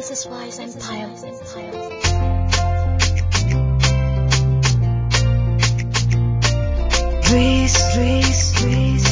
This is Wise Empire. Breeze, breeze, breeze,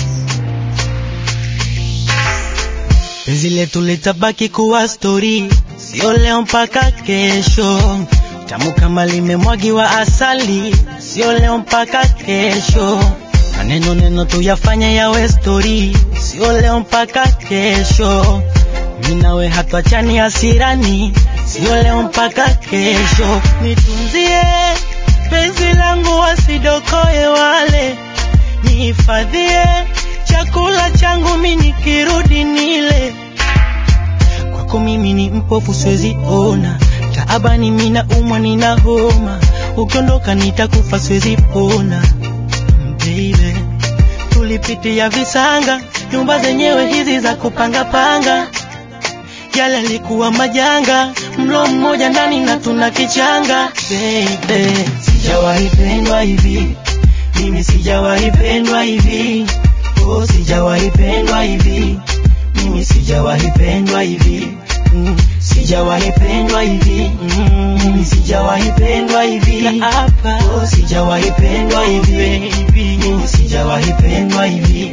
Penzi letu litabaki kuwa stori, sio leo mpaka kesho. Tamu kama limemwagiwa asali, sio leo mpaka kesho. Maneno neno tuyafanye yawe stori, sio leo mpaka kesho. Mimi nawe hatuachani hasirani, sio leo mpaka kesho. Nitunzie penzi langu wasidokoe wale, nihifadhie chakula changu mimi nikirudi nile. Kwako mimi ni mpofu siwezi ona, taabani mimi naumwa nina homa, ukiondoka nitakufa siwezi pona. Baby, tulipitia visanga, nyumba zenyewe hizi za kupanga panga, yale yalikuwa majanga, mlo mmoja ndani na tuna kichanga. Baby, sijawahi pendwa hivi, mimi sijawahi pendwa hivi, oh, sijawahi pendwa hivi, mimi sijawahi pendwa hivi, mm, sijawahi pendwa hivi, mm, mimi sijawahi pendwa hivi, hapa, oh, sijawahi pendwa hivi, mimi sijawahi pendwa hivi.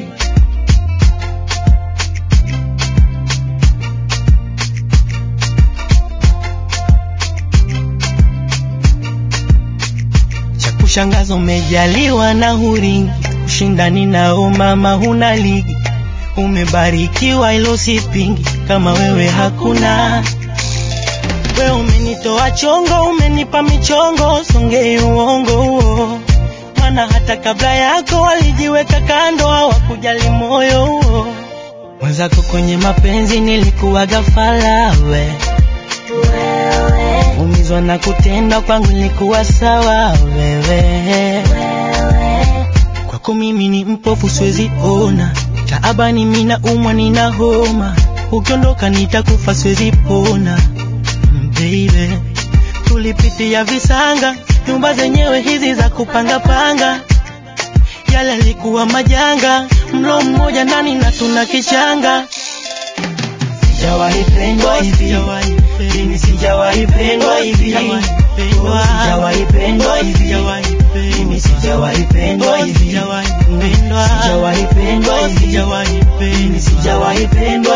cha kushangaza umejaliwa na huringi, ushindani nao mama huna ligi, umebarikiwa ilo sipingi, kama wewe hakuna. We umenitoa chongo, umenipa michongo, songei uongo huo, maana hata kabla yako walijiweka kando, hawakujali moyo huo. Mwenzako kwenye mapenzi nilikuwa gafala we umizwa na kutenda kwangu ilikuwa sawa wewe kwako mimi ni mpofu siwezi ona taabani mina umwa nina homa ukiondoka nitakufa siwezi pona Mm, baby tulipitia visanga nyumba zenyewe hizi za kupanga panga yale yalikuwa majanga mlo mmoja ndani na tuna kichanga sijawahi pendwa hivi mimi sijawahi pendwa hivi Oh, sijawahi pendwa hivi mimi sijawahi pendwa hivi sijawahi pendwa hivi mimi sijawahi pendwa